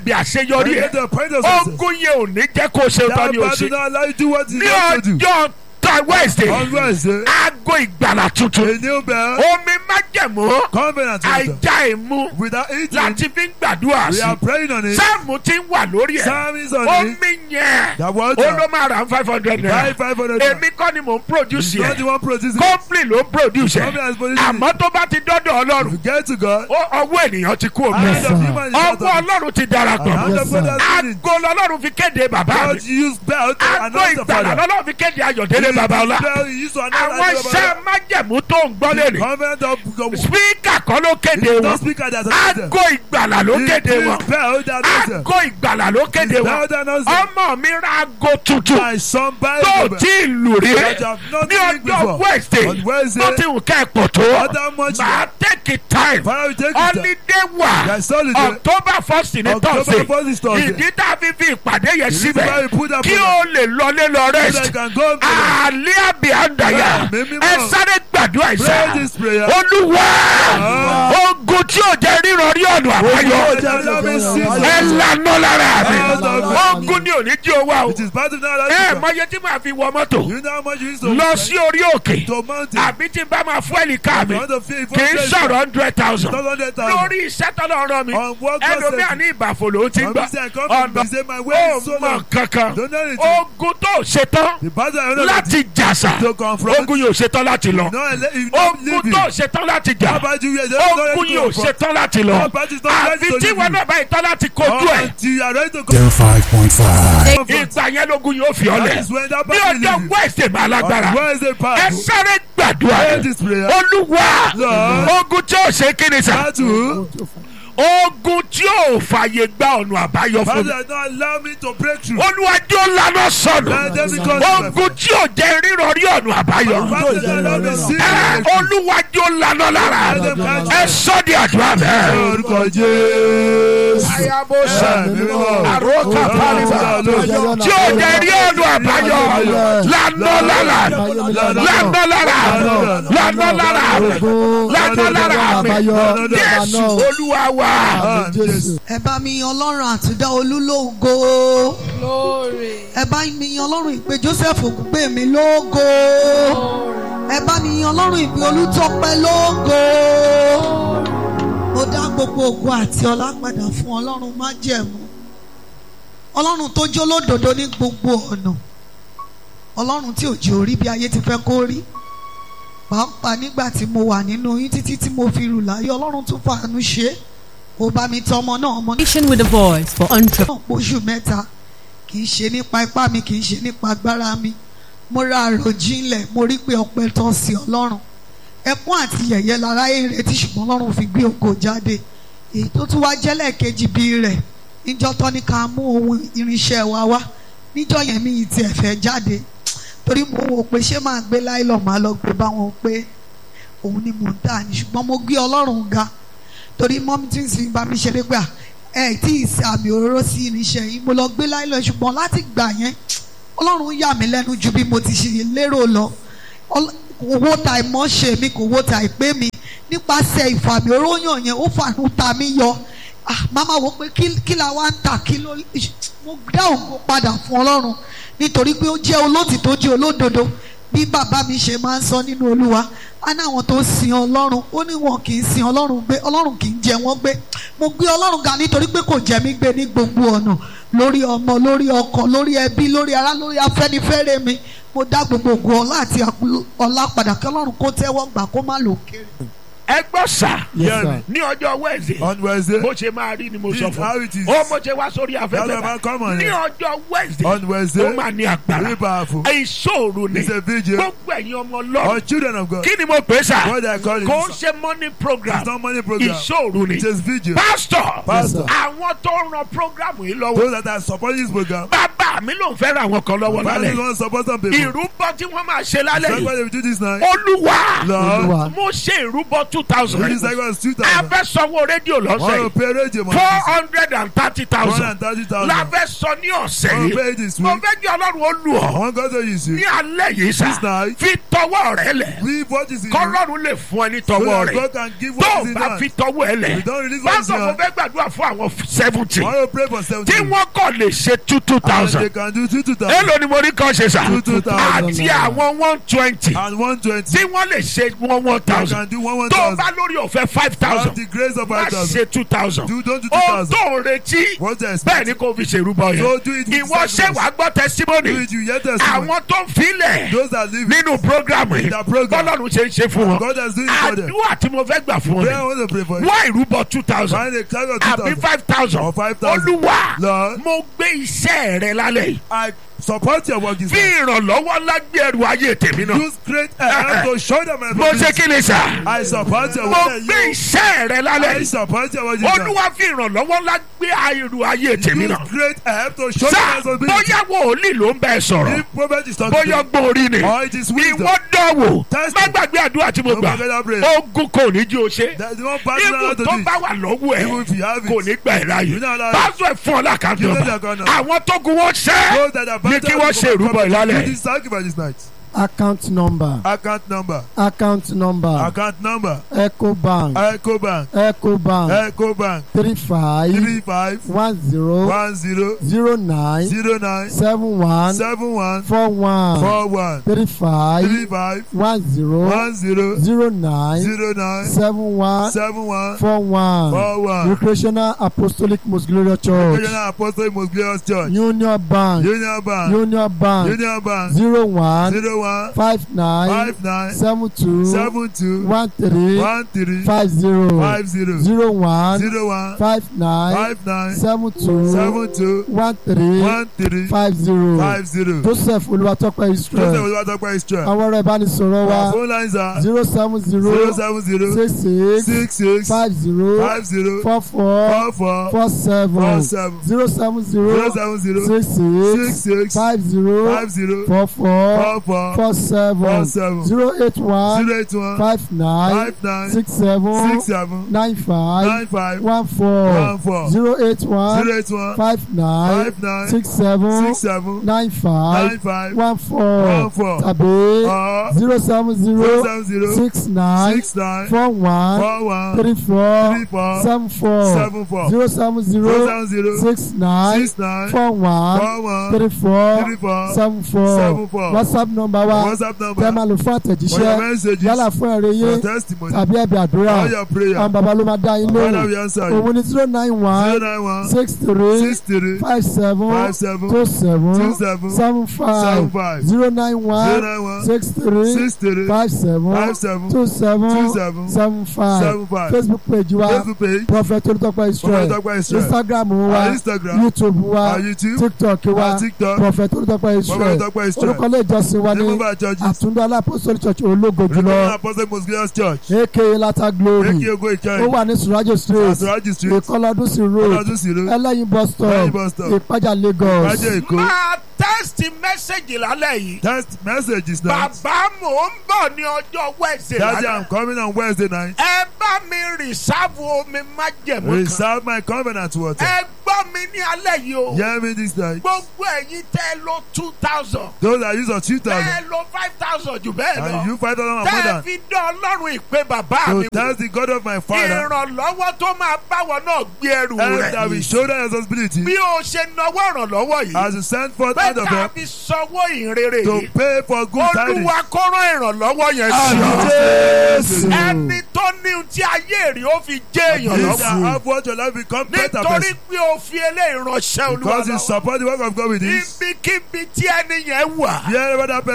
bí àṣeyọrí Get ẹ to a point of success. ogun yẹn ò ní jẹ́ kó ṣe tán That ni o battle ṣe not allow you to do what you ní want to do. ọjọ́ ta wednesday On Wednesday, aago ìgbàlà tuntun a new bell, omi májẹ̀mú covenant water. àìjà ìmú Without eating, láti fi ń gbàdúrà we sí are praying on it. sáàmù tí ń wà lórí ẹ̀ Psalm is on it. omi yẹn That ó water, ló máa rà five hundred buy naira 500 èmi kọ́ ni mò ń produce Not the yẹn one producing it. company ló ń produce Company yẹn has produced it. àmọ́ tó bá ti dọ́dọ̀ If ọlọ́run you get to God, ó- ọwọ́ ènìyàn ti kú omi hand of human is out ọwọ́ of it. ọlọ́run ti darapọ̀ Hand of God has been in. aago lọ́lọ́run fi kéde bàbá mi God use bell to aago announce the ìgbàlà father. lọ́lọ́run fi kéde ayọ̀délé babalọ́lá Bell you use to announce àwọn the iṣẹ́ father. májẹ̀mú tó ń gbọ́ lẹ́nu Covenant of God. spíkà kọ́ ló kéde It's wọn not speaker that announces them. aago ìgbàlà ló kéde It wọn is bell that announces them. aago ìgbàlà ló kéde It's wọn bell that announces them. ọmọ mi ra aago tuntun My son buy tó the tí ì lù rí That you have not ní seen ọjọ́ before. wednesday On Wednesday, tó ti wù ká ẹ̀ pọ̀ tó Other much máa take it time Father, we take it. time. holiday wà There is holiday. october first ní October thursday first is Thursday. ìdí tá a fi fi ìpàdé yẹn This is why síbẹ̀ we put that kí program. o lè lọlé lọ So that rest you can go to the àlẹ́ àbí àndàyà Bẹ́ẹ̀, mímí ẹ mọ́. sáré gbàdúrà ìsà Pray this prayer. olúwa ogun tí ò jẹ́ ríran rí ọ̀nà àbáyọ ẹ lànà lára mi ogun ni ò ní jí owó It o is part of that. ẹ mọye tí màá fi wọ mọ́tò You know how much you used to lọ sí orí òkè to mountain. àbí tí n bá máa fún ẹ̀lì ká mi You want to feel kì í sọ̀rọ̀ hundred thousand Not hundred thousand. lórí iṣẹ́ tọ́lọ́ rán mi On what God ẹlòmíà said. ní ìbàfò ló ti I'm gbà saying, come ọ̀nà from- he said, my way ó is so mọ long. kankan Don't know anything. ogun tó ṣetán The battle I know láti jàsà to confront. ogun yóò ṣetán láti lọ No, let you not ogun leave tó it. ṣetán láti How jà about you? Yes, don't let ogun it yóò confront. ṣetán láti lọ How about you? Don't let àfi it tí leave wọn you. náà báyìí tán láti kojú ẹ̀ Until you are ready to go. Dell 5.5. confront. ìgbà yẹn lógun yóò fi That ọlẹ̀ is when that ní battle ọjọ́ leave you. wẹ́ẹ̀sì máa lágbára On Wednesday ẹ part. sáré gbàdúrà Pray rẹ this prayer. olúwa Lord. ogun tí ò ṣe kíni sà Battle. ogun tí ò fàyè gba ọ̀nà àbáyọ fún Battle mi that not allow me to break through. olúwa tí ó lànà sọnù Let them because ogun tí ò jẹ́ rírọ̀ rí ọ̀nà àbáyọ Battle that allow me to see. ẹ olúwa tí ó lànà lára ẹ sọ di àdúrà bẹ́ẹ̀. Orúkọ Jésù. ayabosa Ẹ̀mí mímọ́. àròkà pálíbà tí ó jẹ́ rí ọ̀nà àbáyọ lànà lára lànà lára lànà lára lànà lára mi jésù olúwa wa. Ah, Jésù. ẹ bá mi yan ọlọ́run àtúndá olúlógo ẹ bá mi yan ọlọ́run ìpè joseph ògùngbè mi lógo ẹ bá mi yan ọlọ́run ìpè olùtọ́pẹ́ lógo mo dá gbogbo ògo àti ọlá padà fún ọlọ́run májẹ̀mú ọlọ́run tó jó lódodo ní gbogbo ọ̀nà ọlọ́run tí ò jẹ́ orí bí ayé ti fẹ́ kó rí pàápàá nígbà tí mo wà nínú yín títí tí mo fi rù láyé ọlọ́run tún fàánú ṣe é ó bá mi tọ́ ọmọ náà ọmọ náà Nation with a voice for entrepreneurs. náà pósù mẹ́ta kì í ṣe nípa ipá mi kì í ṣe nípa agbára mi mo ra àròjinlẹ̀ mo rí pé ọpẹ́ tọ́ sí ọlọ́run ẹkún àti yẹ̀yẹ́ lára ẹ̀ ń retí ṣùgbọ́n ọlọ́run fi gbé ògo jáde èyí tó tún wá jẹ́lẹ̀ kejì bí rẹ̀ níjọ́ tó ní ká mú ohun irinṣẹ́ wa wá níjọ́ yẹn mi ì tiẹ̀ fẹ́ jáde torí mo wò pé ṣé máa gbé láìlọ́ máa lọ gbé báwọn pé òun ni mò ń tà ní ṣùgbọ́n mo gbé ọlọ́run ga torí mọ́mí tí ń sin bá mi ṣeré gbà ẹ tí ì ṣe àmì òróró sí irinṣẹ́ yìí mo lọ gbé láìlọ́ ṣùgbọ́n láti gbà yẹn ọlọ́run yà mí lẹ́nu ju bí mo ti ṣe lérò lọ Ọl- kò wó ta ìmọ̀ ṣe mi kò wó ta ìpè mi nípasẹ̀ ìfàmì oróyàn yẹn ó fàánú ta mí yọ ah màmá wo pé kí kí la wá ń tà kí ló mo dá ògo padà fún ọlọ́run nítorí pé ó jẹ́ olótìtó jẹ́ olódodo bí bàbá mi ṣe máa ń sọ nínú olúwa á ní àwọn tó sin ọlọ́run ó ní wọn kì í sin ọlọ́run gbé ọlọ́run kì í jẹ wọ́n gbé mo gbé ọlọ́run ga nítorí pé kò jẹ mí gbé ní gbogbo ọ̀nà lórí ọmọ lórí ọkọ lórí ẹbí lórí ará lórí afẹ́nifẹ́re mi mo dá gbogbo ògo ọlá àti àpò- ọlá padà kí ọlọ́run kó tẹ́wọ́ gbà kó má lò kéré. ẹ gbọ́ sà Hear me. ní ọjọ́ wednesday On Wednesday. bó ṣe máa rí ni mo This sọ is fún how it is. ó mo ṣe wá sórí That's why afẹ́fẹ́ man come on ní here. ọjọ́ wednesday On Wednesday. ó máa ní agbára Very powerful. ìṣòro ni It's a vigil. gbogbo ẹ̀yin ọmọ All ọlọ́run children of God. kí ni mo pè é sà What they are calling kò ń it. ṣe morning program It's not money program. ìṣòro ni It is vigil. pastor Pastor. àwọn tó ń ran program yìí lọ́wọ́ Those that are supporting this program. bàbá mi ló ń fẹ́ ra àwọn kan lọ́wọ́ Father is lálẹ́ one support some people. ìrúbọ tí wọ́n máa ṣe lálẹ́ That's why yìí they will do this night. olúwa Lord. mo ṣe ìrúbọ two thousand This cycle is two a thousand. fẹ́ sanwó rédíò lọ́sẹ̀ One will yìí pay radio money. four hundred and thirty One thousand and thirty la thousand. fẹ́ sọ ní ọ̀sẹ̀ One will yìí pay this mo week. fẹ́ kí ọlọ́run ó lù ọ́ One God to use ní you. alẹ́ yìí sá This night. fi tọ́ tọwọ́ rẹ lẹ̀ Leave what is in you. kọ́lọ́run lè fún ẹ ní So tọwọ́ that rẹ God can give tó what o is in bá hand. fi tọwọ́ ẹ lẹ̀ We don't release what is in pásọ̀ mo hand. fẹ́ gbàdúrà fún àwọn seventy I want to pray for tí seventeen. wọ́n kàn lè ṣe two two And they thousand can do two two thousand èló ni mo rí kan ṣe sà Two, two thousand àti àwọn one twenty and one twenty. tí wọ́n lè ṣe one one They thousand can do one one tó o thousand. bá lórí ọ̀fẹ́ five Have thousand the grace of má five thousand. ṣe two thousand Do don't do two ohun thousand. tó ń retí What they bẹ́ẹ̀ expect. ni kò fi ṣèrúbọ So yẹn do it with ìwọ ṣé sacrifice. wàá gbọ́ Do testimony it you yet testimony. àwọn tó ń filẹ̀ Those that live nínú programu yìí The program. bọ́lọ́run ṣe ń ṣe fún wọn God has done it for them. àdúrà tí mo fẹ́ gbà fún Pray I wọn want to pray for you. wá ìrúbọ two thousand Find a cloud of two àbí thousand. five thousand Or five thousand. olúwa Lord. mo gbé iṣẹ́ rẹ lálẹ́ yìí I support your work this fi ìrànlọ́wọ́ lágbé ẹrù ayé tèmi náà Use great help to show them my mo ṣe kí ni sà I support your mo work. gbé iṣẹ́ rẹ lálẹ́ I yìí support your work this olúwa fi ìrànlọ́wọ́ lágbé ẹrù ayé tèmi Use náà great help to show them sà my responsibility. bóyá wòlíì ló ń bẹ sọ̀rọ̀ If prophet is talking bóyá to you, gbòòrí ni or it is wisdom, ìwọ dánwò Test má it. gbàgbé àdúrà tí mo Don't gbà forget that prayer. ogun kò ní jí o ṣe that the one passing ibù around to tó do bá it. wà lọ́wọ́ ẹ̀ Even if you have kò it, ní gbà ẹ̀ láàyè You know that- pásítọ̀ ẹ̀ fún ọ lákàtúntò Give them their gun now. àwọn tó gun wọn ṣẹ́ those that are ní kí wọ́n ṣe ìrúbọ Do ìlálẹ̀ this sacrifice this night. account number Account number. account number Account number. ecobank Ecobank. ecobank Ecobank. three five Three five one zero one zero zero nine zero nine seven one seven one four one four one three five three five one zero one zero zero nine zero nine seven one seven one four one four one. recreational apostolic most glorious church Regional Apostolic Most Glorious Church. union bank Union Bank. union bank Union Bank. zero one Zero one five nine five nine seven two seven two one three one three five zero five zero zero one zero one five nine five nine seven two seven two one three one three five zero five zero. joseph olúwatópẹ́ Joseph israel Olúwatópẹ́ Israel. àwọn ọ̀rọ̀ ìbánisọ̀rọ̀ Our wa phone lines are zero seven zero zero seven zero six six six six five zero five zero four four four four four four seven seven zero seven zero zero seven zero six six six six five zero five zero four four four four four seven four seven zero eight one zero eight one five nine five nine six seven six seven nine five nine five one four one four zero eight one zero eight one five nine five nine six seven six seven nine five nine five one four one four tàbí or zero seven zero zero seven zero six nine six nine four one four one three four three four seven four seven four zero seven zero zero seven zero six nine six nine four one four one three four three four seven four seven four whatsapp number wa WhatsApp tẹ́ number máa lò fún for your àtẹ̀jíṣẹ́ messages yálà fún ẹ̀rẹ́ for yín testimony tàbí ẹ̀bẹ̀ àdúrà all your prayer àwọn bàbá ló máa dá yín Father lóhùn we answer you òun ni zero nine zero one nine one six three six three five seven five seven two seven two seven seven seven five five zero nine zero one nine one six three six three five seven five seven two two seven seven seven five seven five facebook page wa Facebook page prophet olùtọ́pẹ́ israel Olùtọ́pẹ́ Israel instagram our wa Instagram youtube wa our YouTube tiktok wa our TikTok prophet olùtọ́pẹ́ israel Olùtọ́pẹ́ Israel orúkọ ilé ìjọsìn wa ní Remember churches àtúndọ́ alápòsórí church ológo Remember jùlọ Apostle Most Glorious Church aka lata glory Eki Ogo ó Ìkẹyìn wà ní surajo street Asuraji Street ìkọlọdún sí road Ọlọ́dún Siro ẹlẹ́yin bus stop Ẹlẹ́yin bus stop. ìpájà lagos Ìpàjẹ́ Èkó máa tẹ́sítì mẹ́sẹ̀gì lálẹ́ yìí Text message is now bàbá mò ń bọ̀ ní ọjọ́ wẹ̀sẹ̀ Daddy lálẹ́ I'm coming on Wednesday night ẹ bá mi rìsáàbù omi májẹ̀mú kan Reserve my covenant water ẹ gbọ́ mi ní alẹ́ yìí o Hear me this night gbogbo ẹ̀yin tẹ́ lo two thousand Those that use of two thousand tẹ́ lo five thousand jù bẹ́ẹ̀ and lọ you five thousand and more tẹ́ than fi dán ọlọ́run ìpè bàbá So mi wò thanks the God of my father ìrànlọ́wọ́ tó máa báwọ̀ náà gbé ẹrù and that we rẹ̀ shoulder responsibility bí o ṣe nawọ́ ìrànlọ́wọ́ yìí as you send forth pé out of them tàbí sanwó ìrere to yìí pay for good tidings. olúwa kó rán ìrànlọ́wọ́ yẹn sí Àmín ọ. Jésù. ẹni tó ní ohun tí ayé rí ó fi jẹ́ èèyàn Yes, lọ́wọ́ I have watched your life become better nítorí person pé o fi eléyìí ránṣẹ́ olúwa because you lọ́wọ́ support the work of God with this. ibikíbi tí ẹni yẹn wà Wherever that